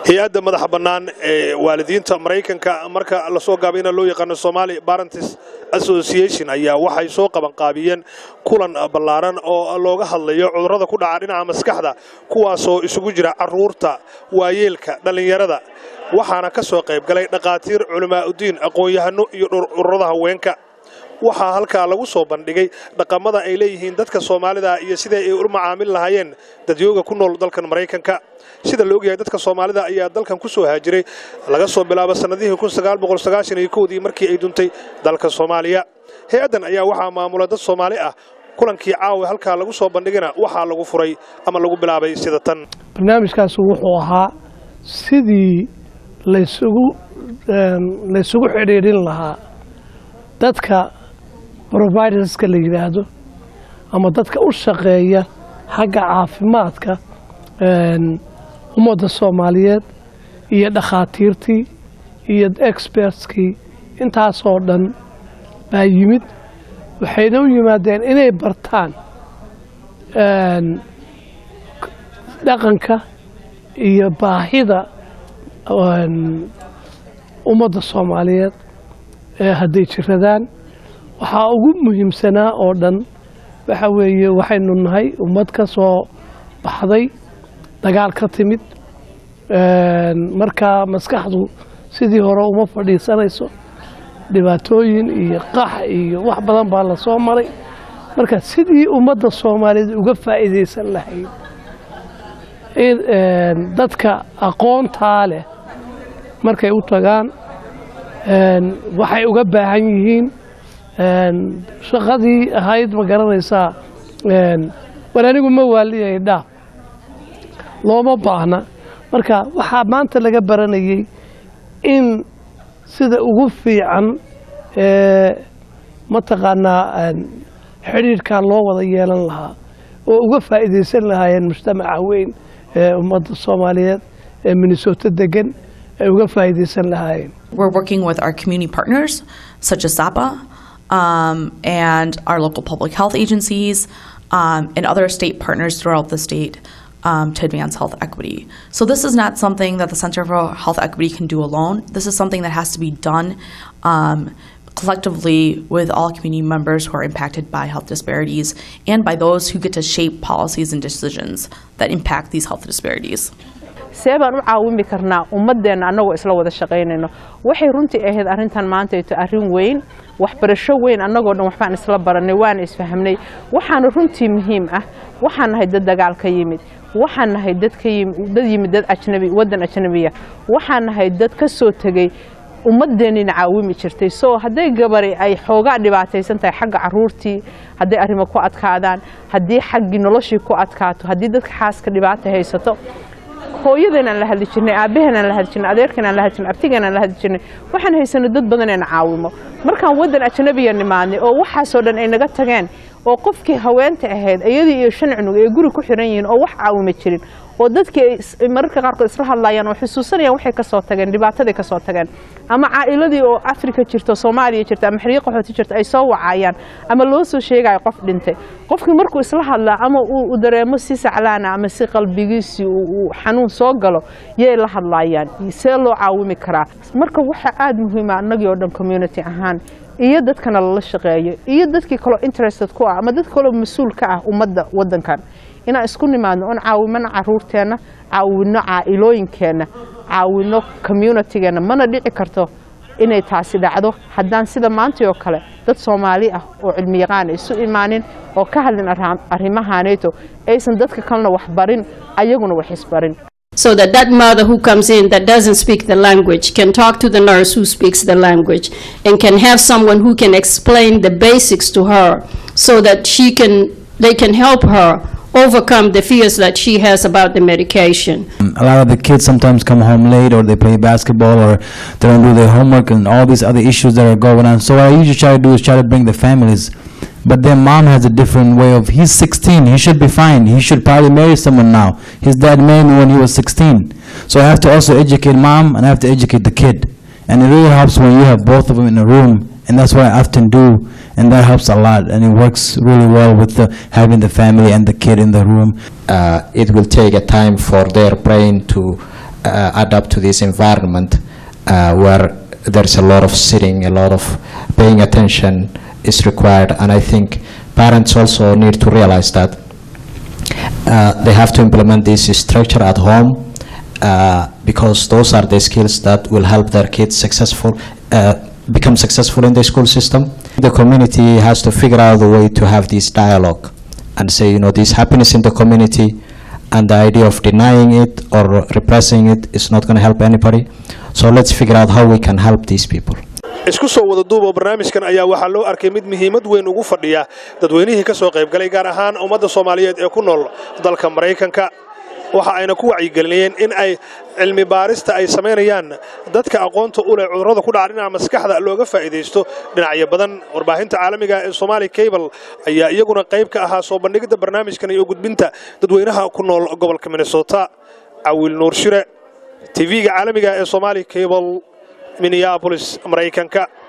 hay-adda madaxa bannaan ee waalidiinta maraykanka marka lasoo gaabayna loo yaqaano somali barentis association ayaa waxay soo qabanqaabiyeen kulan ballaaran oo looga hadlayo cudurrada ku dhaca dhinaca maskaxda kuwaasoo isugu jira carruurta waayeelka dhallinyarada waxaana ka soo qayb galay dhakhaatiir culamaauddiin aqoon-yahano iyo ururada haweenka waxaa halkaa lagu soo bandhigay dhaqamada ay leeyihiin dadka soomaalida iyo siday ay u macaamil lahaayeen dadyooga ku nool dalkan maraykanka sida la ogyahay dadka soomaalida ayaa dalkan ku soo haajiray laga soo bilaabo sannadihii dii markii ay duntay dalka soomaaliya hay-addan ayaa waxaa maamula dad soomaali ah kulankii caawa halkaa lagu soo bandhigana waxaa lagu furay ama lagu bilaabay sida tan barnaamijkaasi wuxuu ahaa sidii laysugu laysugu xidhiidhin lahaa dadka providerska la yidhaahdo ama dadka u shaqeeya xagga caafimaadka ummadda soomaaliyeed iyo dhakhaatiirtii iyo expertskii intaasoo dhan baa yimid waxayna u yimaadeen inay bartaan dhaqanka iyo baahida ummadda soomaaliyeed hadday jiradaan waxaa ugu muhiimsanaa oo dhan waxa weeye waxaynu nahay ummad ka soo baxday dagaal ka timid markaa maskaxdu sidii hore uma fadhiisanayso dhibaatooyin iyo qax iyo wax badan baa la soo maray marka sidii ummadda soomaaliyeed uga faa'iidaysan lahayd dadka aqoontaa leh markay u tagaan waxay uga baahan yihiin shaqadii ahayd ma garanaysaa war anigu ma waaliyay dhaaf looma baahna marka waxaa maanta laga baranayay in sida ugu fiican mataqaanaa xidhiidhkan loo wada yeelan lahaa oo uga faa'iidaysan lahaayeen mujtamaca weyn ee ummadda soomaaliyeed ee minnesota degan ay uga faa'iidaysan lahaayeen We're working with our community partners, such as ZAPA, um, and our local public health agencies, um, and other state partners throughout the state um, to advance health equity. So, this is not something that the Center for Health Equity can do alone. This is something that has to be done um, collectively with all community members who are impacted by health disparities and by those who get to shape policies and decisions that impact these health disparities. see baan u caawimi karnaa ummadeenna annagoo isla wada shaqaynayno waxay runtii ahayd arrintan maantayto arrin weyn waxbarasho weyn annagoo dhan waxbaan isla barannay waana isfahamnay waxaana runtii muhiim ah waxaan nahay dad dagaal ka yimid waxaan nahay dad ka yimid dad yimid dad ajnabi waddan ajnabiya waxaan nahay dad ka soo tegey ummadeennina caawimi jirtay soo hadday gabari ay xoogaa dhibaataysan tahay xagga caruurtii hadday arrimo ku adkaadaan haddii xaggii noloshii ku adkaato haddii dadka xaaska dhibaata haysato hooyadeenaan la hadli jirnay aabaheenaan la hadli jirnay adeerkeenaan la hadli jirnay abtigeenaan la hadli jirnay waxaan haysanay dad badan eena caawimo markaan waddan ajnabiya nimaadnay oo waxaasoo dhan ay naga tageen oo qofkii haweenta ahayd iyadii iyo shan cunug ay guri ku xiran yihiin oo wax caawima jirin oo dadkii ay mararka qaarkood isla hadlayaan oo xusuusanayaan waxay ka soo tageen dhibaataday ka soo tageen ama caa'iladii oo afrika jirto soomaaliya jirto ama xiriiq qaxooti jirto ay soo wacayaan ama loo soo sheegayo qof dhintay qofkii markuu isla hadlaa ama uu dareemo si saclaana ama si qalbigiisii uu xanuun soo galo yay la hadlayaan see loo caawimi karaa marka waxaa aada muhiima annagii oo dhan community ahaan iyo dadkana lala shaqeeyo iyo dadkii kaloo interested ku ah ama dad kaloo mas-uul ka ah ummadda waddankan inaan isku nimaadno oon caawimano caruurteenna caawino caa'ilooyinkeenna caawino communitygeenna mana dhici karto inay taasi dhacdo haddaan sida maantay oo kale dad soomaali ah oo cilmi yaqaan isu imaanin oo ka hadlin arrimahaaneeto aysan dadka kalena wax barin ayaguna wax isbarin so that that mother who comes in that doesn't speak the language can talk to the nurse who speaks the language and can have someone who can explain the basics to her so that she can they can help her overcome the fears that she has about the medication. A lot of the kids sometimes come home late or they play basketball or they don't do their homework and all these other issues that are going on. So what I usually try to do is try to bring the families. But their mom has a different way of, he's 16, he should be fine. He should probably marry someone now. His dad married me when he was 16. So I have to also educate mom and I have to educate the kid. And it really helps when you have both of them in a room. And that's what I often do. And that helps a lot. And it works really well with the, having the family and the kid in the room. Uh, it will take a time for their brain to uh, adapt to this environment uh, where there's a lot of sitting, a lot of paying attention is required, and I think parents also need to realize that uh, they have to implement this structure at home uh, because those are the skills that will help their kids successful uh, become successful in the school system. The community has to figure out a way to have this dialogue and say, you know, this happiness in the community and the idea of denying it or repressing it is not going to help anybody. So let's figure out how we can help these people. isku soo wada duubo barnaamijkan ayaa waxaa loo arkay mid muhiimad weyn ugu fadhiya dadweynihii ka soo qaybgalay gaar ahaan ummadda soomaaliyeed ee ku nool dalka maraykanka waxa ayna ku wacyigelinayeen in ay cilmi baarista ay samaynayaan dadka aqoonta u leh cudurrada ku dhaca dhinaca maskaxda looga faa'iidaysto dhinacyo badan warbaahinta caalamiga ee somaali cable ayaa iyaguna qayb ka ahaa soo bandhigidda barnaamijkan iyo gudbinta dadweynaha ku nool gobolka minnesota cawiil nuur shire tv-ga caalamiga ee somaali cable minneapolis maraykanka